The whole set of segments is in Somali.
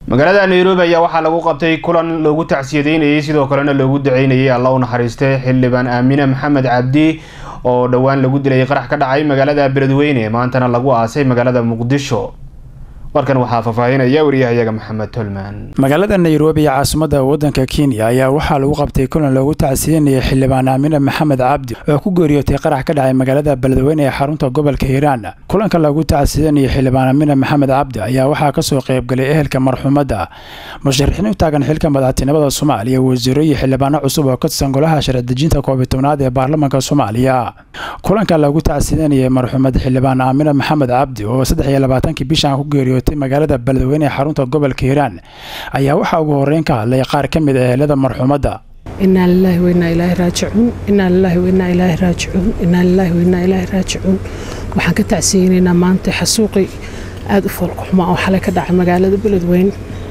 magaalada nairobi ayaa waxaa lagu qabtay kulan loogu tacsiyadeynayay sidoo kalena loogu duceynayay alla u naxariistay xildhibaan aamine maxamed cabdi oo dhowaan lagu dilay qarax ka dhacay magaalada beledweyne maantana lagu aasay magaalada muqdisho warkan waxaa faahfaahinaya wariyahayaga maxamed tolman magaalada nairobi ee caasimada wadanka kenya ayaa waxaa lagu qabtay kulan loogu tacsiyanayay xildhibaan aamine maxamed cabdi oo ku geeriyootay qarax ka dhacay magaalada beledweyne ee xarunta gobolka hiiraan kulanka loogu tacsiyanayay xildhibaan aamine maxamed cabdi ayaa waxaa kasoo qaybgalay ehelka marxuumadda musharaxiin u taagan xilka madaxtinimada soomaaliya wasiiro iyo xildhibaano cusub oo ka tirsan golaha sharci-dejinta koobiy tobnaad ee baarlamaanka soomaaliya kulanka loogu tacsiyanayay marxuumad xildhibaan aamine maxamed cabdi oo saddex iyo labaatankii bishan ku geeriyootay magaalada beledweyne ee xarunta gobolka hiiraan ayaa waxaa ugu horeyn ka hadlay qaar ka mid a ehelada marxuumadda inaa lilaahi wainaa ilaahi raajicuun inaa lilaahi wainaa ilaahi raajicuun inaa lilaahi wainaa ilaahi raajicuun waxaan ka tacsiyeynaynaa maanta xasuuqi aada u foolkaxuma oo xalay ka dhacay magaalada beledweyne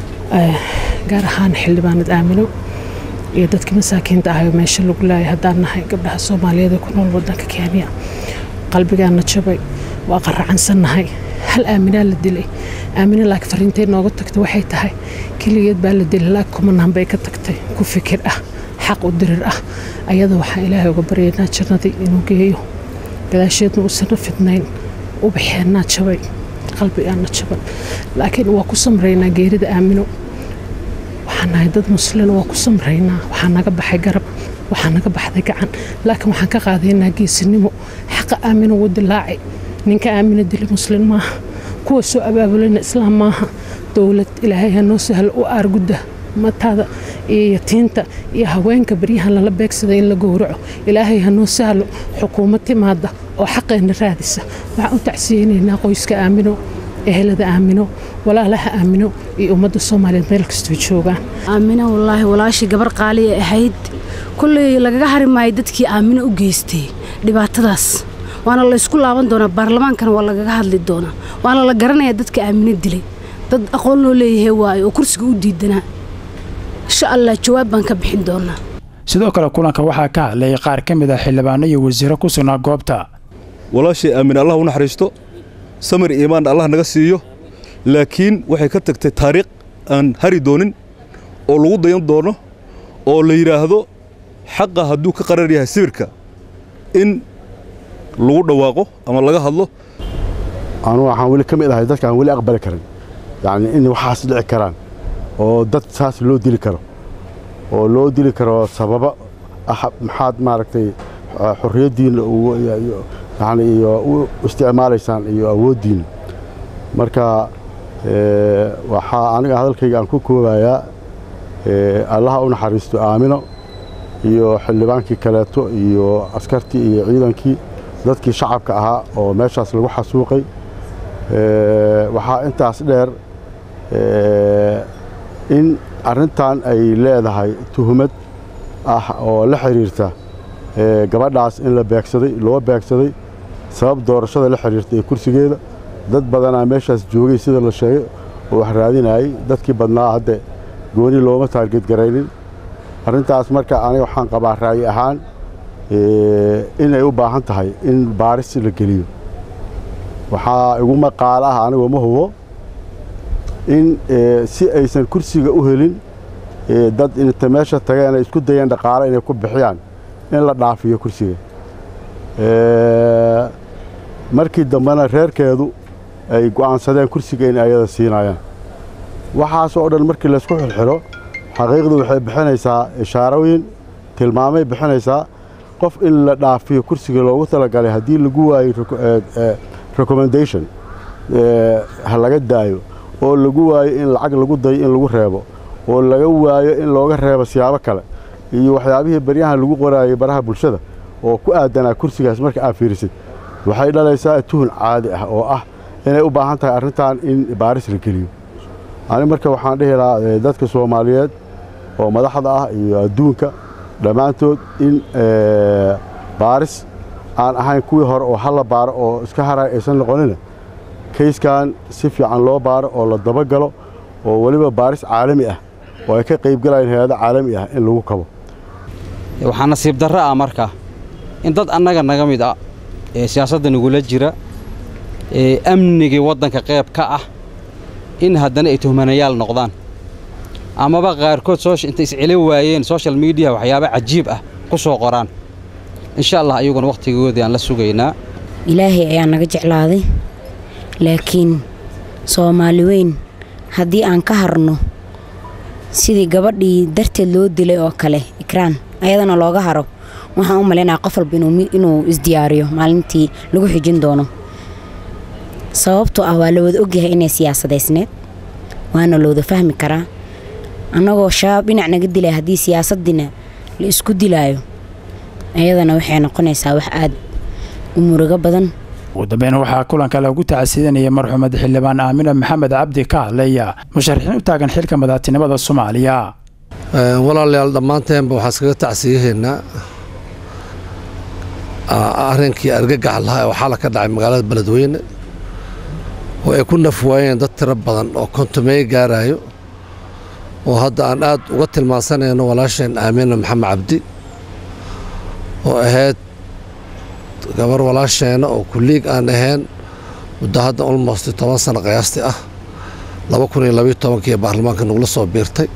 gaar ahaan xildhibaanad aamino iyo dadkii masaakiinta ahay oo meesha lagu laayay haddaan nahay gabdhaha soomaaliyeed ee ku nool wadanka kenya qalbigaana jabay waa qaracansannahay hal aaminaa la dilay aamina laakiin fariintay nooga tagtay waxay tahay keligeed baa la dilay laakiin kumanaan bay ka tagtay ku fikir ah xaq u dirir ah ayada waxaan ilaahay uga baryaynaa jannadii inuu geeyo gadaasheedna uusana fidnayn ubaxeennaa jabay qalbigaana jaban laakiin waa ku samraynaa geerida aamino waxaan nahay dad muslin waa ku samraynaa waxaa naga baxay garab waxaa naga baxday gacan laakiin waxaan ka qaadaynaa geesinimo xaqa aamino wuu dilaacay ninka aamina dili muslin maaha kuwa soo abaabulana islaam maaha dowlad ilaahay hanoo sahlo u aargudda mataada iyo yatiinta iyo haweenka baryahan lala beegsada in la gowraco ilaahay hanoo sahlo xukuumad timaada oo xaqeenna raadisa waxaan u tacsiyeynaynaa qoyska aamino ehelada aamino walaalaha aamino iyo ummadda soomaaliyeed meel kastoo joogaan aamino wallaahi walaashii gabar qaaliya ahayd kulley lagaga hari maayo dadkii aamino u geystay dhibaatadaas waana laysku laaban doonaa baarlamaankana waa lagaga hadli doonaa waana la garanayaa dadka aamino dilay dad aqoon loo leeyahay waayo oo kursiga u diidanaa insha allah jawaab baan ka bixin doonaa sidoo kale kulanka waxaa ka hadlay qaar ka mid ah xildhibaano iyo wasiiro ku sugnaa goobta walaashay aamin allah u naxariisto samir iimaan allah naga siiyo laakiin waxay ka tagtay taariikh aan hari doonin oo lagu dayan doono oo la yidhaahdo xaqa hadduu ka qarar yahay sawirka in lagu dhawaaqo ama laga hadlo anugu waxaan weli ka mid ahay dadka aan weli aqbali karin yacni in waxaas dhici karaan oo dad saas loo dili karo oo loo dili karo sababa ah maxaad maaragtay xorriyaddiinna yani iyo u isticmaalaysaan iyo awooddiinna marka waxaa aniga hadalkayga aan ku koobayaa allaha u naxariisto aamino iyo xildhibaankii kaleeto iyo askartii iyo ciidankii dadkii shacabka ahaa oo meeshaas lagu xasuuqay waxaa intaas dheer in arrintan ay leedahay tuhumad ah oo la xidhiirta gabadhaas in la beegsaday loo beegsaday sabab doorashada la xidhiirta ee kursigeeda dad badanaa meeshaas joogay sida la sheegay oo wax raadinayay dadkii badnaa hadde gooni looma taargeedgaraynin arrintaas marka aniga waxaan qabaa ra'yi ahaan inay u baahan tahay in baaris la geliyo waxaa igu maqaal ah anigoo ma hubo in si aysan kursiga u helin dad inta meesha tageen ay isku dayeen dhaqaale inay ku bixiyaan in la dhaafiyo kursiga markii dambena reerkeedu ay go'aansadeen kursiga in ayada siinayaan waxaas oo dhan markii laysku xilxilo xaqiiqdu waxay bixinaysaa ishaarooyin tilmaamay bixinaysaa qof in la dhaafiyo kursiga loogu talagalay haddii lagu waayo recommendation ha laga daayo oo lagu waayo in lacag lagu dayo in lagu reebo oo laga waayo in looga reebo siyaabo kale iyo waxyaabihii baryahan lagu qoraayay baraha bulshada oo ku aadanaa kursigaas marka aad fiirisid waxay dhalaysaa tuhun caadi ah oo ah inay u baahan tahay arrintan in baaris la geliyo ani marka waxaan dhihi lahaa dadka soomaaliyeed oo madaxda ah iyo adduunka dhammaantood in baaris aan ahayn kuwii hore oo halla baaro oo iska haray aysan noqonina kayskan si fiican loo baaro oo la dabagalo oo weliba baaris caalami ah oo ay ka qaybgalayeen hay-ado caalami ah in lagu kabo waxaa nasiib darro ah marka in dad annaga naga mid ah ee siyaasadda nagula jira ee amnigii waddanka qayb ka ah in haddana ay tuhmanayaal noqdaan amaba qaarkood intay isceli waayeen social media waxyaaba cajiib ah ku soo qoraan insha allah ayaguna wakhtigoodii aan la sugaynaa ilaahay ayaa naga jeclaaday laakiin soomaali weyn haddii aan ka harno sidii gabadhii darteed loo dilay oo kale ikraan ayadana looga haro waxaan u malaynaya qof walba inuu isdiyaariyo maalintii lagu xijin doono sababtoo ah waa la wada ogyahay inay siyaasadaysneed waana looda fahmi karaa annagoo shabaab dhinac naga dilaya haddii siyaasaddiina la isku dilaayo ayadana waxay noqonaysaa wax aad u murugo badan ugu dambeyn waxaa kulanka lagu tacsiidanayay marxuumad xildhibaan aamina maxamed cabdi ka hadlaya musharaxiin u taagan xilka madaxtinimada soomaaliya walaalayaal dhammaanteenba waxaan iskaga tacsiyahaynaa arrinkii argagax lahaa oo xala ka dhacay magaalada beledweyne oo ay ku naf waayeen dad tiro badan oo kontumeey gaarayo oo hadda aan aad uga tilmaansanayno walaasheen aamina maxamed cabdi oo ahayd gabar walaasheena oo kulliig aan ahayn muddo hadda almost toban sano qiyaastii ah laba kun iyo labayo tobankii baarlamaanka nagula soo biirtay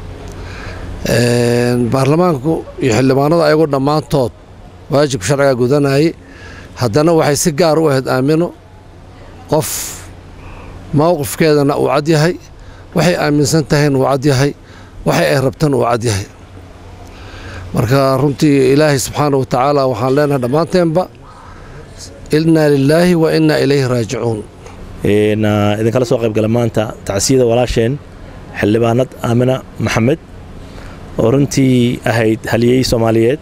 baarlamaanku iyo xildhibaanada ayagu dhammaantood waajibka sharciga gudanayay haddana waxay si gaar u ahayd aamino qof mowqifkeedana uu cad yahay waxay aaminsan tahayna uu cad yahay waxay ay rabtana uu cad yahay marka runtii ilaahay subxaana wa tacaala waxaan leenahay dhammaanteenba innaa lilaahi wa innaa ilayhi raajicuun idinkala soo qayb gala maanta tacsiyada walaasheen xildhibaanad aamina maxamed oo runtii ahayd haliyey soomaaliyeed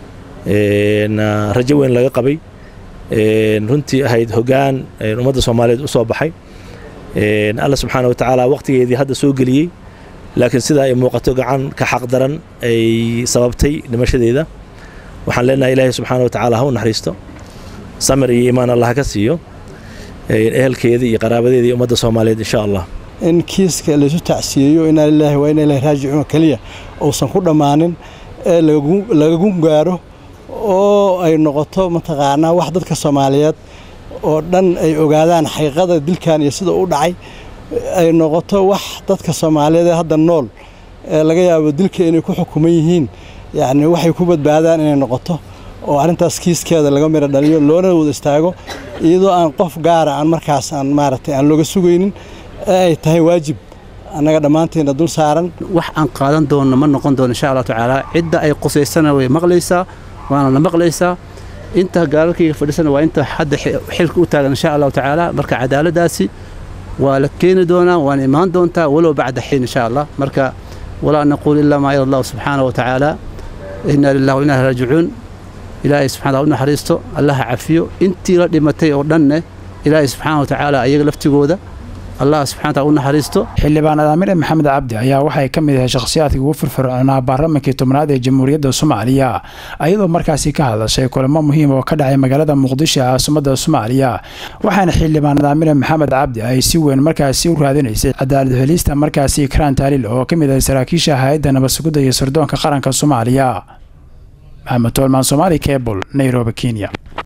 rajo weyn laga qabay runtii ahayd hoggaan ummadda soomaaliyeed u soo baxay alla subxaana wa tacaala wakhtigeedii hadda soo geliyey laakiin sidaa ay muuqato gacan ka xaq daran ay sababtay dhimashadeeda waxaan leenahay ilaahay subxaana wa tacaala ha u naxariisto samir iyo iimaan allah ka siiyo ehelkeeda iyo qaraabadeeda iyo ummadda soomaaliyeed insha allah in kiiska laysu tacsiyeeyo inaa lilaahi waa inaa ilahi raajicuun keliya uusan ku dhammaanin ee lagagu gaaro oo ay noqoto mataqaanaa wax dadka soomaaliyeed oo dhan ay ogaadaan xaqiiqada dilkan iyo sida u dhacay ay noqoto wax dadka soomaaliyeed ee hadda nool ee laga yaabo dilka inay ku xukuman yihiin yacni waxay ku badbaadaan inay noqoto oo arrintaas kiiskeeda laga miro dhaliyo loona wada istaago iyadoo aan qof gaara aan markaas aan maaragtay aan looga sugaynin ee ay tahay waajib annaga dhammaanteena dul saaran wax aan qaadan doonno ma noqon doono insha allah tacaala cidda ay qusaysana way maqlaysaa waana la maqlaysaa inta gaalalkayga fadhisana waa inta hadda xilka u taagan insha allahu tacaala marka cadaaladaasi waa la keeni doonaa waana imaan doontaa walow bacda xiin insha allah marka walaa naquul ilaa maa ila allahu subxaana wa tacaala inaa lilah wa inaa raajicuun ilaahay subxana u naxariisto allaha cafiyo intii la dhimatay oo dhanne ilaahay subxaana wa tacaala ayaga laftigooda allah subxana taala u naxariisto xildhibaan aamine maxamed cabdi ayaa waxay ka mid ahay shakhsiyaadkii ugu firfircoonaa baarlamankii tobnaad ee jamhuuriyadda soomaaliya ayadoo markaasi ka hadashay kulamo muhiim oo ka dhacay magaalada muqdisho ee caasimadda soomaaliya waxaana xildhibaan aamine maxamed cabdi ay si weyn markaasi u raadinaysay cadaalad helista markaasi ikraan taaliil oo ka mid ahay saraakiisha hay-adda nabadsugidda iyo sirdoonka qaranka soomaaliya maxamed toolmaan somaali cebol nairobi kenya